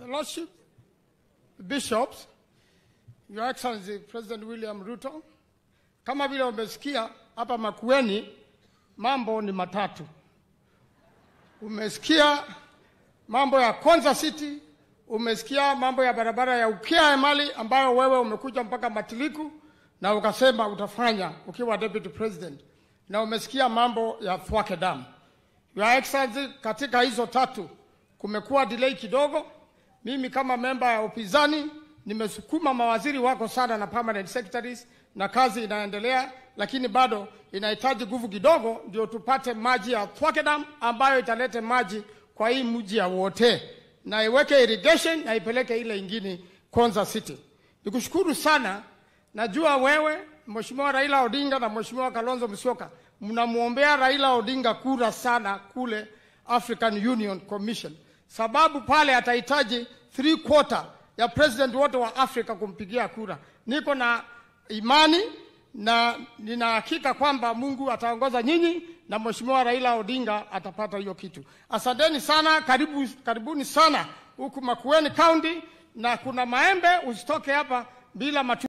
The Lordship, Bishops, Your Excellency President William Ruto, kama vile umesikia hapa Makueni, mambo ni matatu. Umesikia mambo ya Konza City, umesikia mambo ya barabara ya Ukia Emali ambayo wewe umekuja mpaka Matiliku na ukasema utafanya ukiwa deputy president, na umesikia mambo ya Thwake Dam. Your Excellency, katika hizo tatu kumekuwa delay kidogo. Mimi kama memba ya upinzani nimesukuma mawaziri wako sana na permanent secretaries, na kazi inaendelea, lakini bado inahitaji nguvu kidogo, ndio tupate maji ya Thwake Dam ambayo italete maji kwa hii mji ya wote na iweke irrigation na ipeleke ile ingine Konza City. Nikushukuru sana, najua wewe Mheshimiwa Raila Odinga na Mheshimiwa Kalonzo Musyoka mnamwombea Raila Odinga kura sana kule African Union Commission, sababu pale atahitaji three quarter ya president wote wa Afrika kumpigia kura. Niko na imani na nina hakika kwamba Mungu ataongoza nyinyi na Mheshimiwa Raila Odinga atapata hiyo kitu. Asanteni sana, karibu, karibuni sana huku Makueni County, na kuna maembe, usitoke hapa bila matu